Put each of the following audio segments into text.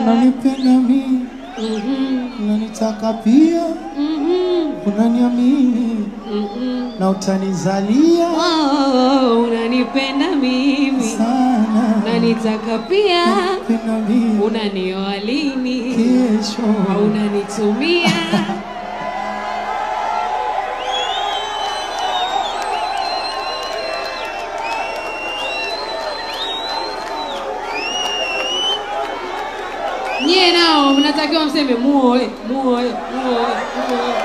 unanipenda mimi, Mhm, unanitaka pia, mhm, unaniamini mhm. na utanizalia Oh, unanipenda mimi sana, na nitaka pia, unanipenda mimi, unanioa lini kesho au unanitumia nyie nao mnatakiwa mseme muoe muoe muoe muoe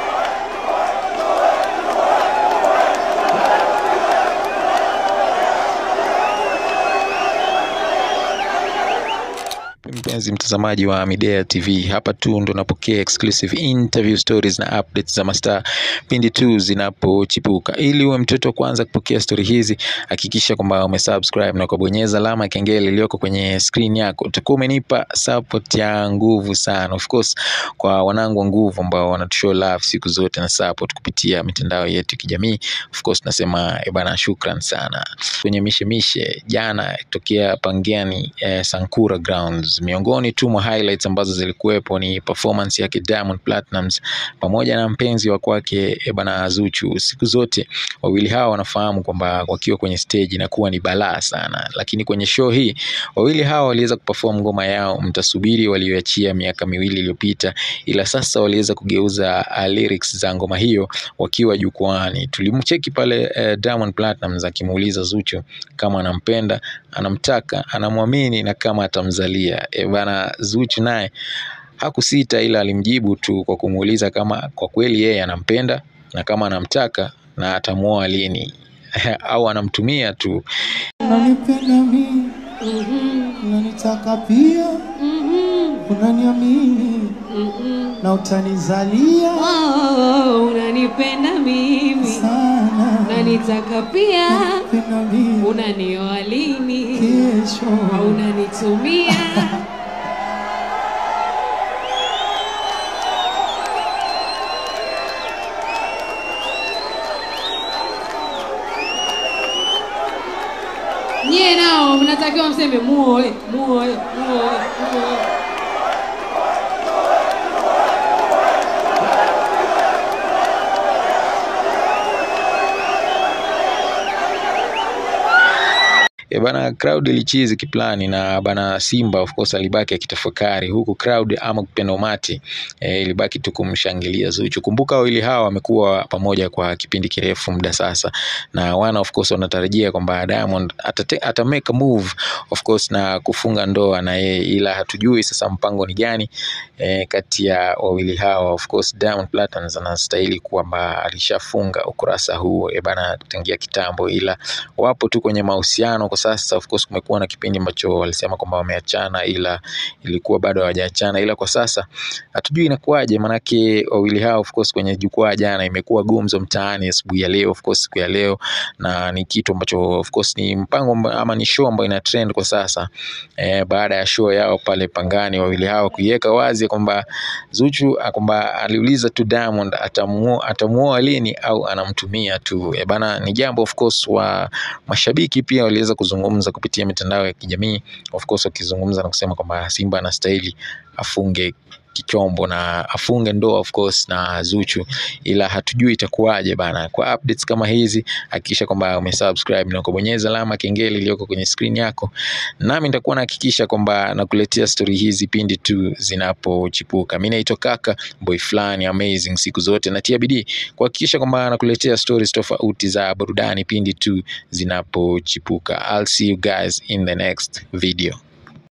Mpenzi mtazamaji wa Midea TV, hapa tu ndo napokea exclusive interview stories na updates za mastaa pindi tu zinapochipuka. Ili uwe mtoto wa kwanza kupokea stori hizi, hakikisha kwamba umesubscribe na kubonyeza alama ya kengele iliyoko kwenye screen yako. Utakuwa umenipa support ya nguvu sana, of course, kwa wanangu wa nguvu ambao wanatushow love siku zote na support kupitia mitandao yetu ya kijamii. Of course, nasema eh bana, shukran sana kwenye mishemishe jana tokea Pangani eh, Sankura Grounds. Miongoni tu mwa highlights ambazo zilikuwepo ni performance yake Diamond Platnumz pamoja na mpenzi wa kwake eh, bana Zuchu. Siku zote wawili hawa wanafahamu kwamba wakiwa kwenye stage inakuwa ni balaa sana, lakini kwenye show hii wawili hawa waliweza kuperform ngoma yao Mtasubiri walioachia miaka miwili iliyopita, ila sasa waliweza kugeuza uh, lyrics za ngoma hiyo wakiwa jukwani. Tulimcheki pale eh, Diamond Platnumz akimuuliza Zuchu kama anampenda, anamtaka, anamwamini na kama atamzalia. E bana, Zuchu naye hakusita, ila alimjibu tu kwa kumuuliza kama kwa kweli yeye anampenda na kama anamtaka na atamuoa lini au anamtumia tu. unanipenda mimi, Mhm, unanitaka pia, mhm, unaniamini mhm. na utanizalia Oh, unanipenda mimi sana, na nitaka pia, unanipenda mimi, unanioa lini kesho au unanitumia nyie nao mnatakiwa mseme muoe muoe muoe muoe E bana, crowd ilichizi kiplani na bana Simba of course alibaki akitafakari, huku crowd ama kupenda umati e, ilibaki tu kumshangilia Zuchu. Kumbuka wawili hawa wamekuwa pamoja kwa kipindi kirefu muda sasa, na wana of course wanatarajia kwamba Diamond atate, ata make a move of course na kufunga ndoa na yeye, ila hatujui sasa mpango ni gani e, kati ya wawili hawa. Of course Diamond Platnumz anastahili kwamba alishafunga ukurasa huu e bana tangia kitambo, ila wapo tu kwenye mahusiano kwa sasa. Of course kumekuwa na kipindi ambacho walisema kwamba wameachana, ila ilikuwa bado hawajaachana, ila kwa sasa hatujui inakuwaje, manake wawili hao of course kwenye jukwaa jana imekuwa gumzo mtaani asubuhi ya leo, of course siku ya leo, na ni kitu ambacho of course ni mpango amba- ama ni show ambayo ina trend kwa sasa eh, baada ya show yao pale Pangani, wawili hao kuiweka wazi kwamba Zuchu ah, kwamba aliuliza tu Diamond atamuoa atamuoa lini au anamtumia tu e bana, ni jambo of course wa mashabiki pia waliweza kuzungumza kupitia mitandao ya kijamii, of course wakizungumza na kusema kwamba Simba anastahili afunge kichombo na afunge ndoa of course na Zuchu, ila hatujui itakuwaje bana. Kwa updates kama hizi, hakikisha kwamba umesubscribe na kubonyeza alama kengele iliyoko kwenye screen yako, nami nitakuwa nahakikisha kwamba nakuletea stori hizi pindi tu zinapochipuka. Mimi naitwa Kaka boy fulani amazing siku zote, natia bidii kuhakikisha kwamba nakuletea stories tofauti za burudani pindi tu zinapochipuka. I'll see you guys in the next video.